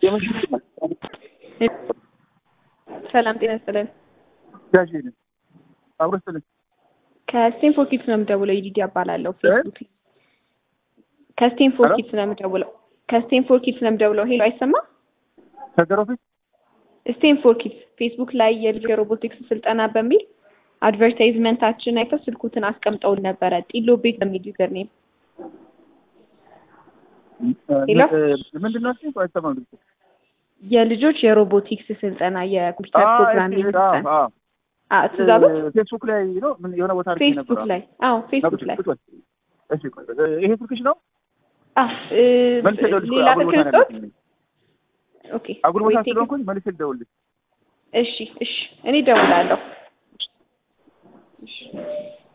ሰላም ጤና ይስጥልን። ጋሽ ሄድን አብሮ ስትልን ከስቴንፎርድ ኪድስ ነው የምደውለው። ይዲዲ እባላለሁ። ፌስቡክ ከስቴንፎርድ ኪድስ ነው የምደውለው። ከስቴንፎርድ ኪድስ ነው የምደውለው። ሄሎ አይሰማም? ከገሮ ፊት ስቴንፎርድ ኪድስ ፌስቡክ ላይ የልጅ የሮቦቲክስ ስልጠና በሚል አድቨርታይዝመንታችን አይተው ስልኩትን አስቀምጠውን ነበረ። ጢሎ ቤት በሚል ዩዘር ኔም ሄሎ ምንድን ነው እሱ? አይሰማም ድምፁ። የልጆች የሮቦቲክስ ስልጠና የኮምፒውተር አዎ፣ ፕሮግራሚንግ ኤፍ- አዎ፣ ስልጠና አዎ። አዎ፣ ትእዛዞች ፌስቡክ ላይ ነው ምን የሆነ ቦታ አድርጌ ነበር። ፌስቡክ ላይ አዎ፣ ፌስቡክ ላይ ቁጭ በል። እሺ፣ ቆይ፣ ይሄ ስልክሽ ነው? አዎ፣ እ፣ መልሼ ልደውልልሽ። ቆይ፣ ሌላ አጉል ቦታ ስልክ ነው ልስጥዎት? ያለሁት። ኦኬ አጉል ወይ ቦታ ቴክስት- ስለሆንኩኝ መልሼ ልደውልልሽ። እሺ እሺ፣ እኔ እደውላለሁ። እሺ